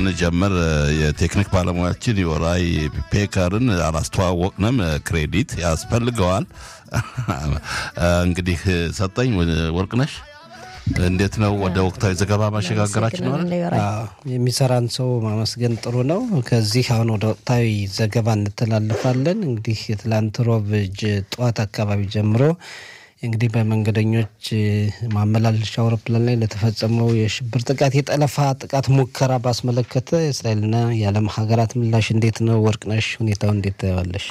ስንጀምር የቴክኒክ ባለሙያችን የወራይ ፔከርን አላስተዋወቅንም። ክሬዲት ያስፈልገዋል። እንግዲህ ሰጠኝ ወርቅነሽ እንዴት ነው ወደ ወቅታዊ ዘገባ ማሸጋገራችን ነው? የሚሰራን ሰው ማመስገን ጥሩ ነው። ከዚህ አሁን ወደ ወቅታዊ ዘገባ እንተላለፋለን። እንግዲህ የትላንት ሮብ ጠዋት አካባቢ ጀምሮ እንግዲህ በመንገደኞች ማመላለሻ አውሮፕላን ላይ ለተፈጸመው የሽብር ጥቃት የጠለፋ ጥቃት ሙከራ ባስመለከተ የእስራኤልና የዓለም ሀገራት ምላሽ እንዴት ነው? ወርቅነሽ ሁኔታው እንዴት ታየዋለሽ?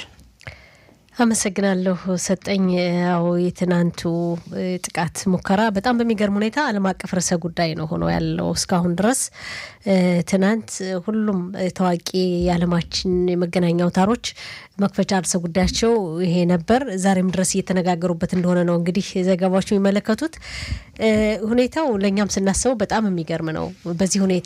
አመሰግናለሁ ሰጠኝ። ያው የትናንቱ ጥቃት ሙከራ በጣም በሚገርም ሁኔታ ዓለም አቀፍ ርዕሰ ጉዳይ ነው ሆኖ ያለው እስካሁን ድረስ። ትናንት ሁሉም ታዋቂ የዓለማችን የመገናኛ አውታሮች መክፈቻ ርዕሰ ጉዳያቸው ይሄ ነበር። ዛሬም ድረስ እየተነጋገሩበት እንደሆነ ነው እንግዲህ ዘገባዎች የሚመለከቱት። ሁኔታው ለእኛም ስናስበው በጣም የሚገርም ነው። በዚህ ሁኔታ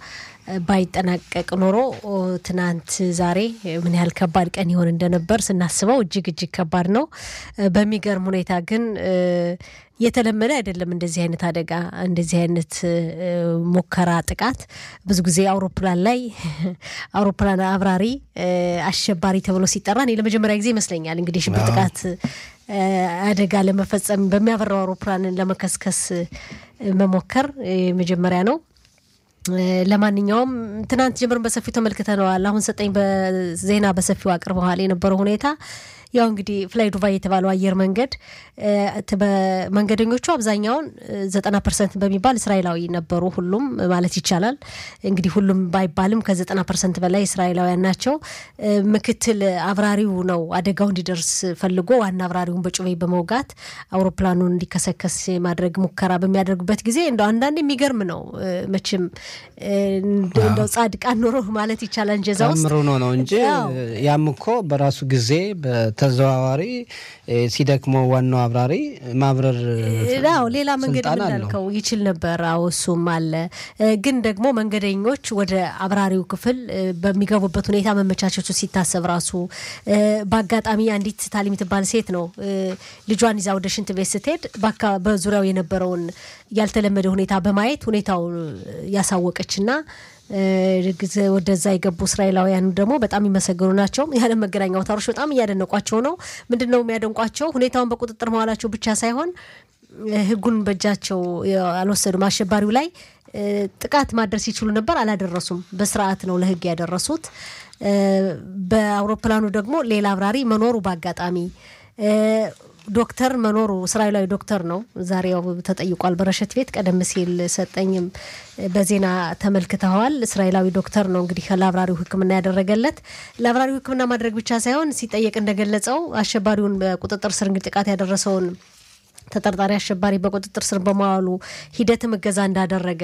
ባይጠናቀቅ ኖሮ ትናንት ዛሬ ምን ያህል ከባድ ቀን ይሆን እንደነበር ስናስበው እጅግ እጅግ ከባድ ነው። በሚገርም ሁኔታ ግን የተለመደ አይደለም እንደዚህ አይነት አደጋ፣ እንደዚህ አይነት ሙከራ ጥቃት። ብዙ ጊዜ አውሮፕላን ላይ አውሮፕላን አብራሪ አሸባሪ ተብሎ ሲጠራ እኔ ለመጀመሪያ ጊዜ ይመስለኛል እንግዲህ የሽብር ጥቃት አደጋ ለመፈጸም በሚያበራው አውሮፕላንን ለመከስከስ መሞከር መጀመሪያ ነው። ለማንኛውም ትናንት ጀምረን በሰፊው ተመልክተነዋል። አሁን ሰጠኝ በዜና በሰፊው አቅርበዋል የነበረው ሁኔታ ያው እንግዲህ ፍላይ ዱባይ የተባለው አየር መንገድ መንገደኞቹ አብዛኛውን ዘጠና ፐርሰንት በሚባል እስራኤላዊ ነበሩ። ሁሉም ማለት ይቻላል እንግዲህ ሁሉም ባይባልም ከዘጠና ፐርሰንት በላይ እስራኤላውያን ናቸው። ምክትል አብራሪው ነው አደጋው እንዲደርስ ፈልጎ ዋና አብራሪውን በጩቤ በመውጋት አውሮፕላኑን እንዲከሰከስ ማድረግ ሙከራ በሚያደርጉበት ጊዜ እንደው አንዳንድ የሚገርም ነው መቼም እንደው ጻድቃን ኖሮ ማለት ይቻላል እንጀዛ ውስጥ ምሮ ነው ነው እንጂ ያም እኮ በራሱ ጊዜ ተዘዋዋሪ ሲደክመው ዋናው አብራሪ ማብረር ው ሌላ መንገድ እንዳልከው ይችል ነበር። አዎ እሱም አለ። ግን ደግሞ መንገደኞች ወደ አብራሪው ክፍል በሚገቡበት ሁኔታ መመቻቸቱ ሲታሰብ ራሱ በአጋጣሚ አንዲት ታሊ የምትባል ሴት ነው ልጇን ይዛ ወደ ሽንት ቤት ስትሄድ በዙሪያው የነበረውን ያልተለመደ ሁኔታ በማየት ሁኔታው ያሳወቀችና ወደዛ የገቡ እስራኤላውያኑ ደግሞ በጣም የሚመሰገኑ ናቸው። የዓለም መገናኛ አውታሮች በጣም እያደነቋቸው ነው። ምንድን ነው የሚያደንቋቸው? ሁኔታውን በቁጥጥር መዋላቸው ብቻ ሳይሆን ሕጉን በእጃቸው አልወሰዱም። አሸባሪው ላይ ጥቃት ማድረስ ይችሉ ነበር፣ አላደረሱም። በስርዓት ነው ለሕግ ያደረሱት። በአውሮፕላኑ ደግሞ ሌላ አብራሪ መኖሩ በአጋጣሚ ዶክተር መኖሩ እስራኤላዊ ዶክተር ነው። ዛሬ ያው ተጠይቋል በረሸት ቤት። ቀደም ሲል ሰጠኝም በዜና ተመልክተዋል። እስራኤላዊ ዶክተር ነው እንግዲህ ለአብራሪው ሕክምና ያደረገለት። ለአብራሪው ሕክምና ማድረግ ብቻ ሳይሆን ሲጠየቅ እንደገለጸው አሸባሪውን በቁጥጥር ስር እንግዲህ ጥቃት ያደረሰውን ተጠርጣሪ አሸባሪ በቁጥጥር ስር በመዋሉ ሂደትም እገዛ እንዳደረገ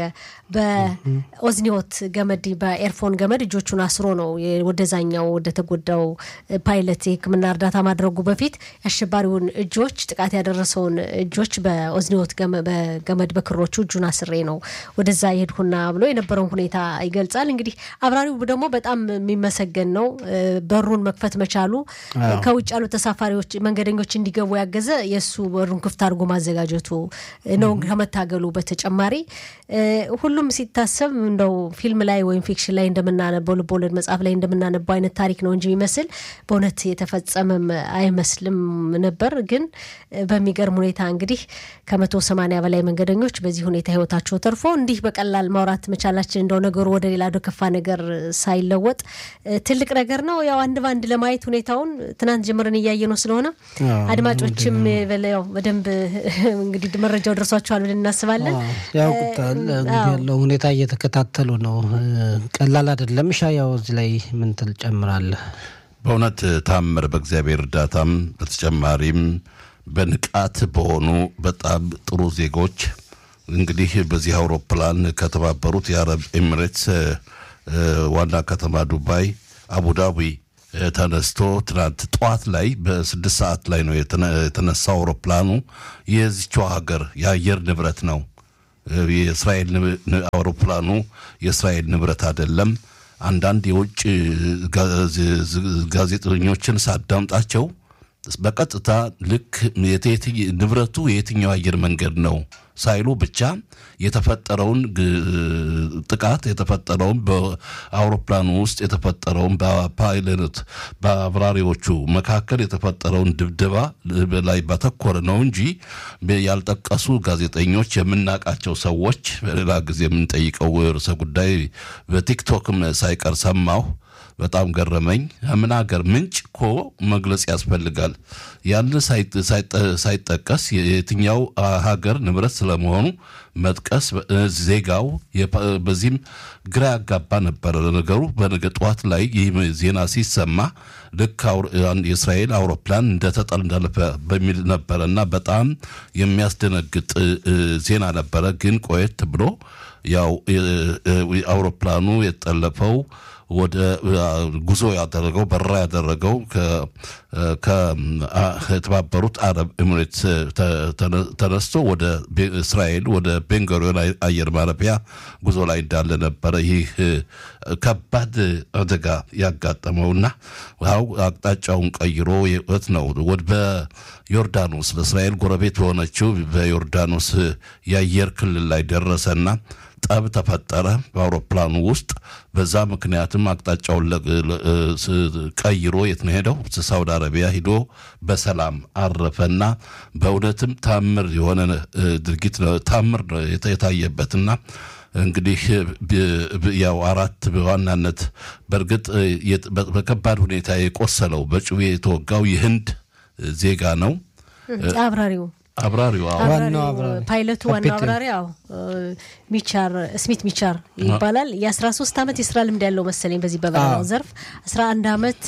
በኦዝኒዮት ገመድ በኤርፎን ገመድ እጆቹን አስሮ ነው ወደዛኛው ወደ ተጎዳው ፓይለት የህክምና እርዳታ ማድረጉ በፊት የአሸባሪውን እጆች ጥቃት ያደረሰውን እጆች በኦዝኒዮት በገመድ በክሮቹ እጁን አስሬ ነው ወደዛ የሄድኩና ብሎ የነበረውን ሁኔታ ይገልጻል። እንግዲህ አብራሪው ደግሞ በጣም የሚመሰገን ነው። በሩን መክፈት መቻሉ ከውጭ ያሉ ተሳፋሪዎች መንገደኞች እንዲገቡ ያገዘ የእሱ በሩን ክፍት አድርጎ ማዘጋጀቱ ነው። ከመታገሉ በተጨማሪ ሁሉም ሲታሰብ እንደው ፊልም ላይ ወይም ፊክሽን ላይ እንደምናነበው ልቦለድ መጽሐፍ ላይ እንደምናነበው አይነት ታሪክ ነው እንጂ የሚመስል በእውነት የተፈጸመም አይመስልም ነበር። ግን በሚገርም ሁኔታ እንግዲህ ከመቶ ሰማንያ በላይ መንገደኞች በዚህ ሁኔታ ህይወታቸው ተርፎ እንዲህ በቀላል ማውራት መቻላችን እንደው ነገሩ ወደ ሌላ ወደ ከፋ ነገር ሳይለወጥ ትልቅ ነገር ነው። ያው አንድ በአንድ ለማየት ሁኔታውን ትናንት ጀምረን እያየ ነው ስለሆነ አድማጮችም በደንብ እንግዲህ መረጃው ደርሷቸዋል ብለን እናስባለን። ያውቁታል እንግዲህ ያለው ሁኔታ እየተከታተሉ ነው። ቀላል አይደለም። ሻ ያው እዚህ ላይ ምን ትል ጨምራለህ? በእውነት ታምር በእግዚአብሔር እርዳታም በተጨማሪም በንቃት በሆኑ በጣም ጥሩ ዜጎች እንግዲህ በዚህ አውሮፕላን ከተባበሩት የአረብ ኤሚሬትስ ዋና ከተማ ዱባይ አቡዳቢ ተነስቶ ትናንት ጠዋት ላይ በስድስት ሰዓት ላይ ነው የተነሳው አውሮፕላኑ። የዚችው ሀገር የአየር ንብረት ነው። የእስራኤል አውሮፕላኑ የእስራኤል ንብረት አይደለም። አንዳንድ የውጭ ጋዜጠኞችን ሳዳምጣቸው በቀጥታ ልክ ንብረቱ የየትኛው አየር መንገድ ነው ሳይሉ ብቻ የተፈጠረውን ጥቃት የተፈጠረውን በአውሮፕላኑ ውስጥ የተፈጠረውን በፓይለት በአብራሪዎቹ መካከል የተፈጠረውን ድብደባ ላይ ባተኮረ ነው እንጂ ያልጠቀሱ ጋዜጠኞች የምናውቃቸው ሰዎች በሌላ ጊዜ የምንጠይቀው ርዕሰ ጉዳይ በቲክቶክም ሳይቀር ሰማሁ። በጣም ገረመኝ። ምን ሀገር ምንጭ እኮ መግለጽ ያስፈልጋል። ያን ሳይጠቀስ የትኛው ሀገር ንብረት ስለመሆኑ መጥቀስ ዜጋው በዚህም ግራ ያጋባ ነበረ ነገሩ። በነገ ጠዋት ላይ ይህ ዜና ሲሰማ ልክ የእስራኤል አውሮፕላን እንደተጠል እንዳለፈ በሚል ነበረ እና በጣም የሚያስደነግጥ ዜና ነበረ። ግን ቆየት ብሎ ያው አውሮፕላኑ የተጠለፈው ወደ ጉዞ ያደረገው በረራ ያደረገው ከተባበሩት አረብ ኤምሬት ተነስቶ ወደ እስራኤል ወደ ቤንጎሪዮን አየር ማረፊያ ጉዞ ላይ እንዳለ ነበረ። ይህ ከባድ አደጋ ያጋጠመውና ው አቅጣጫውን ቀይሮ የት ነው ወደ በዮርዳኖስ ለእስራኤል ጎረቤት በሆነችው በዮርዳኖስ የአየር ክልል ላይ ደረሰና ጠብ ተፈጠረ በአውሮፕላኑ ውስጥ። በዛ ምክንያትም አቅጣጫውን ቀይሮ የት ነው ሄደው? ሳውዲ አረቢያ ሂዶ በሰላም አረፈና በእውነትም ታምር የሆነ ድርጊት ታምር የታየበትና እንግዲህ ያው አራት በዋናነት በእርግጥ በከባድ ሁኔታ የቆሰለው በጩቤ የተወጋው የህንድ ዜጋ ነው። አብራሪው አብራሪው ዋናው አብራሪ ፓይለቱ ዋናው አብራሪ አዎ ሚቻር ስሚት ሚቻር ይባላል። የ13 ዓመት የስራ ልምድ ያለው መሰለኝ በዚህ በበረራው ዘርፍ 11 ዓመት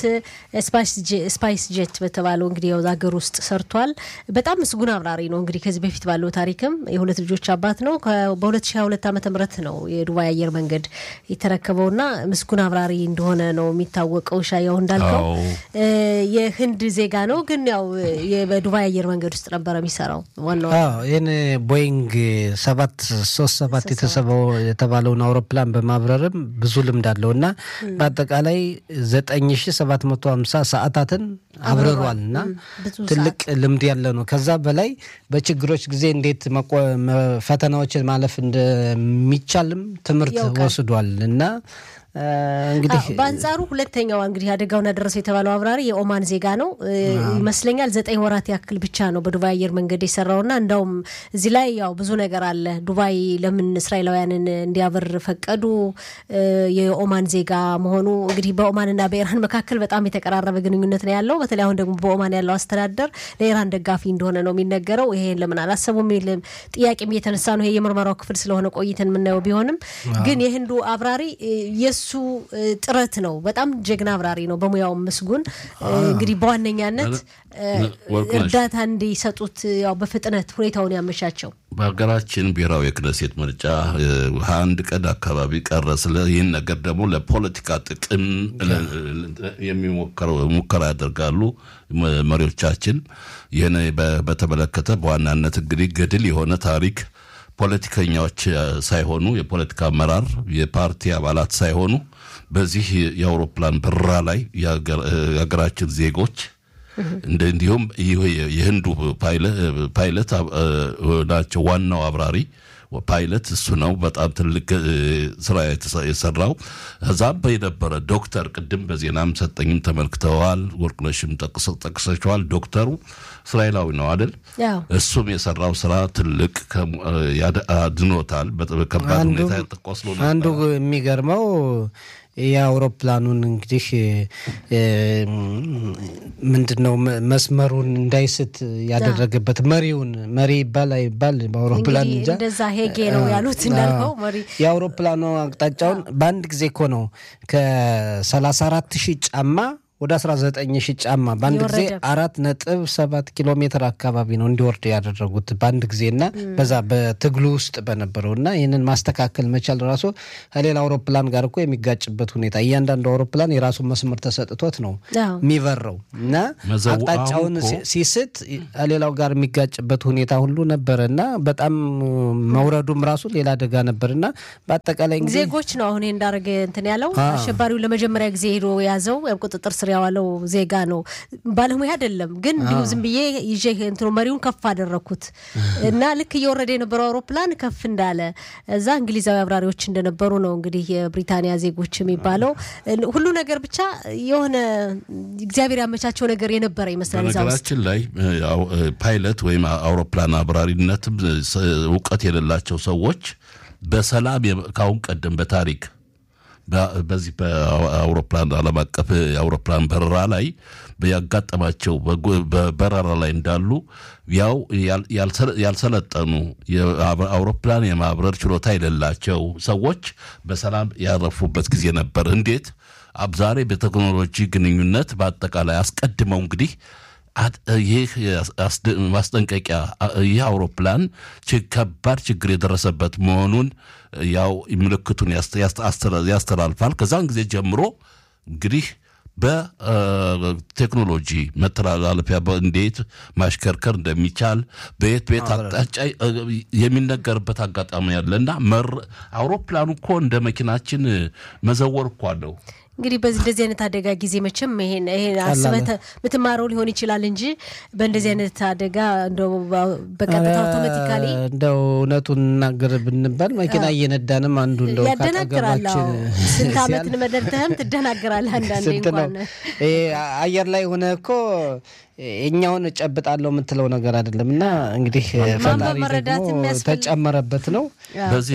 ስፓይስ ጄት በተባለው እንግዲህ ያው ሀገር ውስጥ ሰርቷል። በጣም ምስጉን አብራሪ ነው። እንግዲህ ከዚህ በፊት ባለው ታሪክም የሁለት ልጆች አባት ነው። በ2022 ዓመተ ምህረት ነው የዱባይ አየር መንገድ የተረከበውና ምስጉን አብራሪ እንደሆነ ነው የሚታወቀው። ሻያው እንዳልከው የህንድ ዜጋ ነው፣ ግን ያው በዱባይ አየር መንገድ ውስጥ ነበረ የሚሰራው ዋናው ይህን ቦይንግ ሰባት ሶስት ሰባት የተሰበው የተባለውን አውሮፕላን በማብረርም ብዙ ልምድ አለው እና በአጠቃላይ ዘጠኝ ሺ ሰባት መቶ ሀምሳ ሰዓታትን አብረሯል እና ትልቅ ልምድ ያለ ነው። ከዛ በላይ በችግሮች ጊዜ እንዴት ፈተናዎችን ማለፍ እንደሚቻልም ትምህርት ወስዷል እና እንግዲህ በአንጻሩ ሁለተኛው እንግዲህ አደጋውን ያደረሰው የተባለው አብራሪ የኦማን ዜጋ ነው ይመስለኛል። ዘጠኝ ወራት ያክል ብቻ ነው በዱባይ አየር መንገድ የሰራውና እንዳውም እዚህ ላይ ያው ብዙ ነገር አለ። ዱባይ ለምን እስራኤላውያንን እንዲያበር ፈቀዱ? የኦማን ዜጋ መሆኑ እንግዲህ በኦማንና በኢራን መካከል በጣም የተቀራረበ ግንኙነት ነው ያለው። በተለይ አሁን ደግሞ በኦማን ያለው አስተዳደር ለኢራን ደጋፊ እንደሆነ ነው የሚነገረው። ይሄን ለምን አላሰቡም የሚል ጥያቄም እየተነሳ ነው። ይሄ የምርመራው ክፍል ስለሆነ ቆይተን የምናየው ቢሆንም ግን የህንዱ አብራሪ የሱ ጥረት ነው። በጣም ጀግና አብራሪ ነው፣ በሙያው ምስጉን። እንግዲግ በዋነኛነት እርዳታ እንዲሰጡት ያው በፍጥነት ሁኔታውን ያመቻቸው በሀገራችን ብሔራዊ የክነሴት ምርጫ አንድ ቀን አካባቢ ቀረ። ስለ ይህን ነገር ደግሞ ለፖለቲካ ጥቅም የሚሞከረው ሙከራ ያደርጋሉ መሪዎቻችን። ይህን በተመለከተ በዋናነት እንግዲህ ገድል የሆነ ታሪክ ፖለቲከኛዎች ሳይሆኑ የፖለቲካ አመራር የፓርቲ አባላት ሳይሆኑ በዚህ የአውሮፕላን በረራ ላይ የሀገራችን ዜጎች እንዲሁም የህንዱ ፓይለት ናቸው። ዋናው አብራሪ ፓይለት እሱ ነው። በጣም ትልቅ ስራ የሰራው እዛም የነበረ ዶክተር ቅድም በዜናም ሰጠኝም ተመልክተዋል። ወርቅነሽም ጠቅሰቸዋል። ዶክተሩ እስራኤላዊ ነው አይደል? እሱም የሰራው ስራ ትልቅ አድኖታል። በከባድ ሁኔታ ቆስሎ አንዱ የሚገርመው የአውሮፕላኑን እንግዲህ ምንድን ነው መስመሩን እንዳይስት ያደረገበት መሪውን መሪ ይባል አይባል በአውሮፕላን እንጃ እንደዛ ሄጌ ነው ያሉት እንዳልከው መሪ የአውሮፕላኑ አቅጣጫውን በአንድ ጊዜ እኮ ነው ከሰላሳ አራት ሺህ ጫማ ወደ 19 ሺህ ጫማ በአንድ ጊዜ አራት ነጥብ ሰባት ኪሎ ሜትር አካባቢ ነው እንዲወርድ ያደረጉት በአንድ ጊዜ እና በዛ በትግሉ ውስጥ በነበረው እና ይህንን ማስተካከል መቻል ራሱ ከሌላ አውሮፕላን ጋር እኮ የሚጋጭበት ሁኔታ እያንዳንዱ አውሮፕላን የራሱን መስመር ተሰጥቶት ነው የሚበረው እና አቅጣጫውን ሲስት ከሌላው ጋር የሚጋጭበት ሁኔታ ሁሉ ነበረ እና በጣም መውረዱም ራሱ ሌላ አደጋ ነበር እና በአጠቃላይ ዜጎች ነው አሁን እንዳደረገ እንትን ያለው አሸባሪው ለመጀመሪያ ጊዜ ሄዶ የያዘው ቁጥጥር ስር ያዋለው ዜጋ ነው። ባለሙያ አይደለም ግን እንዲሁ ዝም ብዬ ይዤ እንትኑ መሪውን ከፍ አደረግኩት እና ልክ እየወረደ የነበረው አውሮፕላን ከፍ እንዳለ እዛ እንግሊዛዊ አብራሪዎች እንደነበሩ ነው እንግዲህ የብሪታንያ ዜጎች የሚባለው ሁሉ ነገር ብቻ የሆነ እግዚአብሔር ያመቻቸው ነገር የነበረ ይመስላል። እዛ ውስጥ በነገራችን ላይ ፓይለት ወይም አውሮፕላን አብራሪነትም እውቀት የሌላቸው ሰዎች በሰላም ከአሁን ቀደም በታሪክ በዚህ በአውሮፕላን ዓለም አቀፍ የአውሮፕላን በረራ ላይ ያጋጠማቸው በበረራ ላይ እንዳሉ ያው ያልሰለጠኑ አውሮፕላን የማብረር ችሎታ የሌላቸው ሰዎች በሰላም ያረፉበት ጊዜ ነበር። እንዴት ዛሬ በቴክኖሎጂ ግንኙነት በአጠቃላይ አስቀድመው እንግዲህ ይህ ማስጠንቀቂያ ይህ አውሮፕላን ከባድ ችግር የደረሰበት መሆኑን ያው ምልክቱን ያስተላልፋል። ከዛን ጊዜ ጀምሮ እንግዲህ በቴክኖሎጂ መተላለፊያ እንዴት ማሽከርከር እንደሚቻል በየት በየት አቅጣጫ የሚነገርበት አጋጣሚ ያለ እና አውሮፕላኑ እኮ እንደ መኪናችን መዘወር እኮ አለው። እንግዲህ በዚህ እንደዚህ አይነት አደጋ ጊዜ መቼም ይሄን ይሄን አስበህ የምትማረው ሊሆን ይችላል እንጂ በእንደዚህ አይነት አደጋ እንደው በቀጥታ አውቶማቲካሊ እንደው እውነቱን እናገር ብንባል መኪና እየነዳንም አንዱ እንደው ያደናግራል። ስንት ዓመት መደርተህም ትደናግራለህ። አንዳንዴ እንኳን አየር ላይ ሆነ እኮ እኛውን እጨብጣለሁ የምትለው ነገር አይደለም እና እንግዲህ ፈጣሪ ደግሞ ተጨመረበት ነው። በዚህ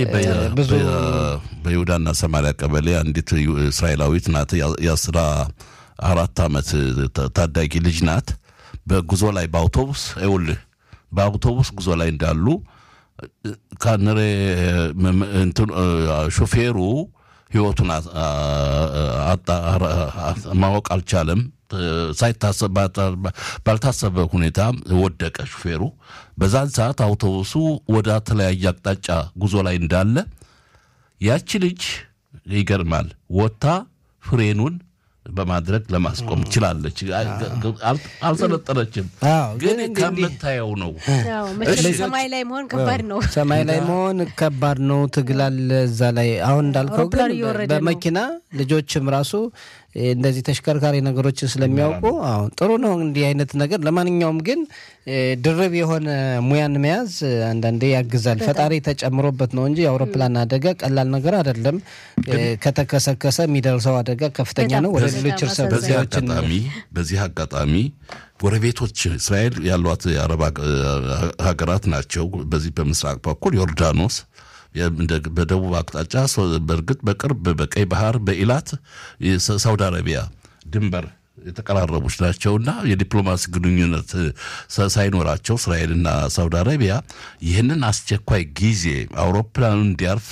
በይሁዳና ሰማሪያ ቀበሌ አንዲት እስራኤላዊት ናት። የአስራ አራት ዓመት ታዳጊ ልጅ ናት። በጉዞ ላይ በአውቶቡስ ይኸውልህ በአውቶቡስ ጉዞ ላይ እንዳሉ ካንሬ ሾፌሩ ህይወቱን ማወቅ አልቻለም። ሳይታሰብ ባልታሰበ ሁኔታ ወደቀ ሹፌሩ። በዛን ሰዓት አውቶቡሱ ወደ ተለያየ አቅጣጫ ጉዞ ላይ እንዳለ ያቺ ልጅ ይገርማል ወጥታ ፍሬኑን በማድረግ ለማስቆም ትችላለች። አልሰለጠነችም፣ ግን ከምታየው ነው። ሰማይ ላይ መሆን ከባድ ነው። ሰማይ ላይ መሆን ከባድ ነው። ትግላል እዛ ላይ አሁን እንዳልከው ግን በመኪና ልጆችም ራሱ እንደዚህ ተሽከርካሪ ነገሮችን ስለሚያውቁ አሁን ጥሩ ነው እንዲህ አይነት ነገር። ለማንኛውም ግን ድርብ የሆነ ሙያን መያዝ አንዳንዴ ያግዛል። ፈጣሪ ተጨምሮበት ነው እንጂ የአውሮፕላን አደጋ ቀላል ነገር አይደለም። ከተከሰከሰ የሚደርሰው አደጋ ከፍተኛ ነው። ወደ ሌሎች እርሰ አጋጣሚ በዚህ አጋጣሚ ጎረቤቶች እስራኤል ያሏት የአረብ ሀገራት ናቸው። በዚህ በምስራቅ በኩል ዮርዳኖስ በደቡብ አቅጣጫ በእርግጥ በቅርብ በቀይ ባህር በኢላት ሳውዲ አረቢያ ድንበር የተቀራረቡች ናቸውና የዲፕሎማሲ ግንኙነት ሳይኖራቸው እስራኤልና ሳውዲ አረቢያ ይህንን አስቸኳይ ጊዜ አውሮፕላኑ እንዲያርፍ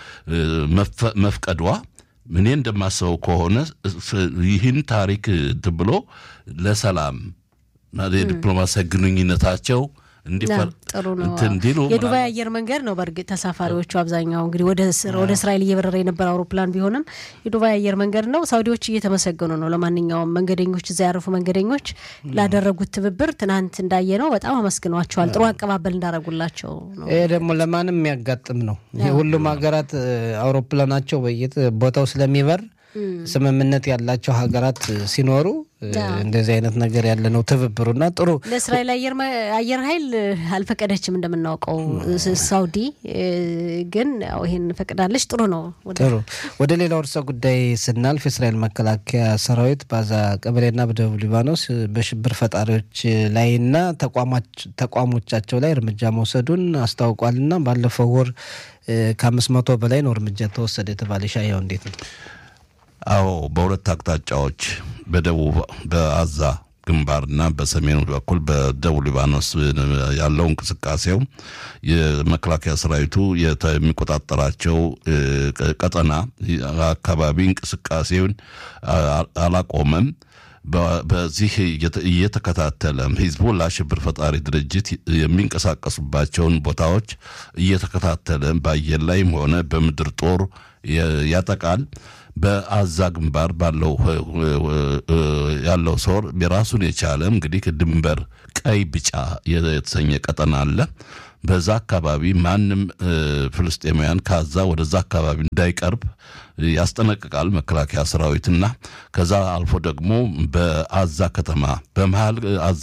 መፍቀዷ እኔ እንደማስበው ከሆነ ይህን ታሪክ ብሎ ለሰላም የዲፕሎማሲያዊ ግንኙነታቸው ጥሩ ነው። የዱባይ አየር መንገድ ነው። በእርግጥ ተሳፋሪዎቹ አብዛኛው እንግዲህ ወደ እስራኤል እየበረረ የነበረ አውሮፕላን ቢሆንም የዱባይ አየር መንገድ ነው። ሳውዲዎች እየተመሰገኑ ነው። ለማንኛውም መንገደኞች፣ እዛ ያረፉ መንገደኞች ላደረጉት ትብብር ትናንት እንዳየ ነው በጣም አመስግኗቸዋል። ጥሩ አቀባበል እንዳደረጉላቸው ነው። ይሄ ደግሞ ለማንም የሚያጋጥም ነው። ሁሉም ሀገራት አውሮፕላናቸው በየት ቦታው ስለሚበር ስምምነት ያላቸው ሀገራት ሲኖሩ እንደዚህ አይነት ነገር ያለ ነው ትብብሩና ጥሩ ለእስራኤል አየር ኃይል አልፈቀደችም እንደምናውቀው ሳውዲ ግን ያው ይሄን ፈቅዳለች ጥሩ ነው ጥሩ ወደ ሌላው ርዕሰ ጉዳይ ስናልፍ የእስራኤል መከላከያ ሰራዊት በዛ ቀበሌና በደቡብ ሊባኖስ በሽብር ፈጣሪዎች ላይና ተቋሞቻቸው ላይ እርምጃ መውሰዱን አስታውቋልና ባለፈው ወር ከአምስት መቶ በላይ ነው እርምጃ ተወሰደ የተባለ ሻያው እንዴት ነው አዎ በሁለት አቅጣጫዎች በደቡብ በአዛ ግንባርና በሰሜኑ በኩል በደቡብ ሊባኖስ ያለው እንቅስቃሴው የመከላከያ ሰራዊቱ የሚቆጣጠራቸው ቀጠና አካባቢ እንቅስቃሴውን አላቆመም። በዚህ እየተከታተለ ሂዝቦላ ሽብር ፈጣሪ ድርጅት የሚንቀሳቀሱባቸውን ቦታዎች እየተከታተለ በአየር ላይም ሆነ በምድር ጦር ያጠቃል። በአዛ ግንባር ባለው ያለው ሰው የራሱን የቻለ እንግዲህ ድንበር ቀይ ቢጫ የተሰኘ ቀጠና አለ። በዛ አካባቢ ማንም ፍልስጤማውያን ከዛ ወደዛ አካባቢ እንዳይቀርብ ያስጠነቅቃል መከላከያ ሰራዊትና ከዛ አልፎ ደግሞ በአዛ ከተማ በመሀል አዛ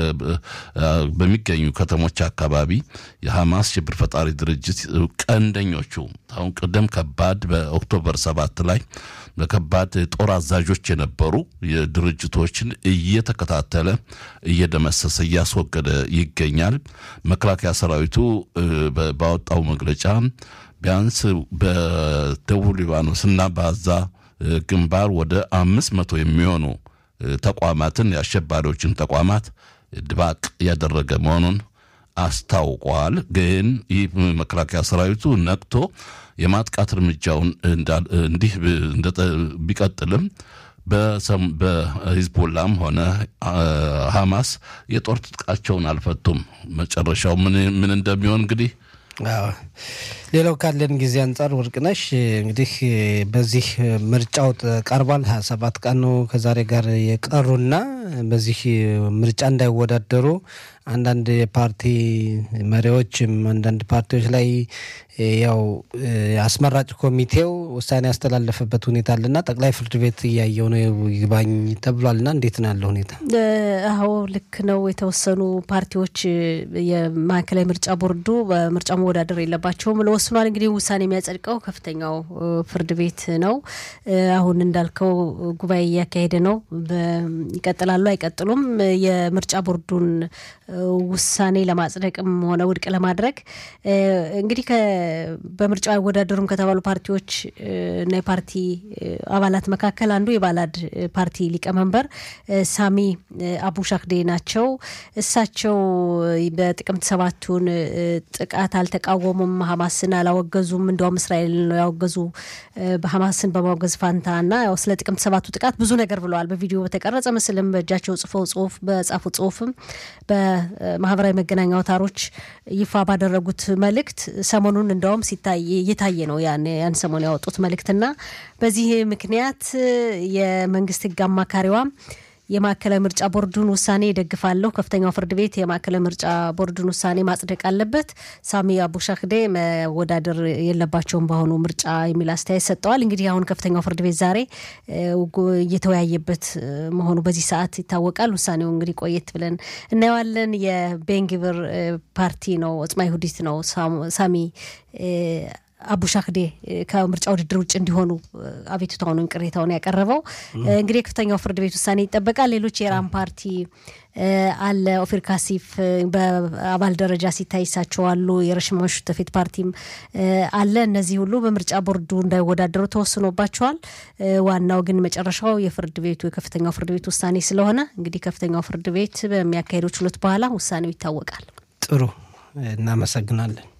በሚገኙ ከተሞች አካባቢ የሐማስ ሽብር ፈጣሪ ድርጅት ቀንደኞቹ አሁን ቅደም ከባድ በኦክቶበር ሰባት ላይ በከባድ ጦር አዛዦች የነበሩ የድርጅቶችን እየተከታተለ እየደመሰሰ እያስወገደ ይገኛል። መከላከያ ሰራዊቱ ባወጣው መግለጫ ቢያንስ በደቡብ ሊባኖስ እና በአዛ ግንባር ወደ አምስት መቶ የሚሆኑ ተቋማትን የአሸባሪዎችን ተቋማት ድባቅ ያደረገ መሆኑን አስታውቋል። ግን ይህ መከላከያ ሰራዊቱ ነቅቶ የማጥቃት እርምጃውን እንዲህ ቢቀጥልም በሂዝቦላም ሆነ ሐማስ የጦር ትጥቃቸውን አልፈቱም። መጨረሻው ምን እንደሚሆን እንግዲህ ሌላው ካለን ጊዜ አንጻር ወርቅነሽ እንግዲህ በዚህ ምርጫው ቀርቧል። ሀያ ሰባት ቀኑ ከዛሬ ጋር የቀሩና በዚህ ምርጫ እንዳይወዳደሩ አንዳንድ የፓርቲ መሪዎችም አንዳንድ ፓርቲዎች ላይ ያው አስመራጭ ኮሚቴው ውሳኔ ያስተላለፈበት ሁኔታ አለና ጠቅላይ ፍርድ ቤት እያየው ነው ይግባኝ ተብሏልና እንዴት ነው ያለው ሁኔታ? አዎ ልክ ነው። የተወሰኑ ፓርቲዎች የማዕከላዊ ምርጫ ቦርዱ በምርጫ መወዳደር የለባቸውም ብሎ ወስኗል። እንግዲህ ውሳኔ የሚያጸድቀው ከፍተኛው ፍርድ ቤት ነው። አሁን እንዳልከው ጉባኤ እያካሄደ ነው። ይቀጥላሉ አይቀጥሉም? የምርጫ ቦርዱን ውሳኔ ለማጽደቅም ሆነ ውድቅ ለማድረግ እንግዲህ በምርጫው አይወዳደሩም ከተባሉ ፓርቲዎች እና የፓርቲ አባላት መካከል አንዱ የባላድ ፓርቲ ሊቀመንበር ሳሚ አቡ ሻክዴ ናቸው። እሳቸው በጥቅምት ሰባቱን ጥቃት አልተቃወሙም፣ ሀማስን አላወገዙም። እንዲያውም እስራኤል ነው ያወገዙ በሀማስን በማውገዝ ፋንታ እና ያው ስለ ጥቅምት ሰባቱ ጥቃት ብዙ ነገር ብለዋል። በቪዲዮ በተቀረጸ ምስልም በእጃቸው ጽፈው ጽሁፍ በጻፉ ጽሁፍም በማህበራዊ መገናኛ አውታሮች ይፋ ባደረጉት መልእክት ሰሞኑን እንደውም ሲታይ እየታየ ነው ያን ያን ሰሞን ያወጡት መልእክትና በዚህ ምክንያት የመንግስት ህግ አማካሪዋም የማዕከላዊ ምርጫ ቦርዱን ውሳኔ ይደግፋለሁ። ከፍተኛው ፍርድ ቤት የማዕከላዊ ምርጫ ቦርዱን ውሳኔ ማጽደቅ አለበት። ሳሚ አቡሻክዴ መወዳደር የለባቸውም በአሁኑ ምርጫ የሚል አስተያየት ሰጠዋል። እንግዲህ አሁን ከፍተኛው ፍርድ ቤት ዛሬ እየተወያየበት መሆኑ በዚህ ሰዓት ይታወቃል። ውሳኔው እንግዲህ ቆየት ብለን እናየዋለን። የቤንግብር ፓርቲ ነው ኦጽማ ይሁዲት ነው ሳሚ አቡሻክዴ ከምርጫ ውድድር ውጭ እንዲሆኑ አቤቱታውን ወይም ቅሬታውን ያቀረበው እንግዲህ የከፍተኛው ፍርድ ቤት ውሳኔ ይጠበቃል። ሌሎች የራም ፓርቲ አለ፣ ኦፊር ካሲፍ በአባል ደረጃ ሲታይ እሳቸው አሉ። የረሽማሽ ተፌት ፓርቲም አለ። እነዚህ ሁሉ በምርጫ ቦርዱ እንዳይወዳደሩ ተወስኖባቸዋል። ዋናው ግን መጨረሻው የፍርድ ቤቱ የከፍተኛው ፍርድ ቤት ውሳኔ ስለሆነ እንግዲህ ከፍተኛው ፍርድ ቤት በሚያካሄደው ችሎት በኋላ ውሳኔው ይታወቃል። ጥሩ፣ እናመሰግናለን።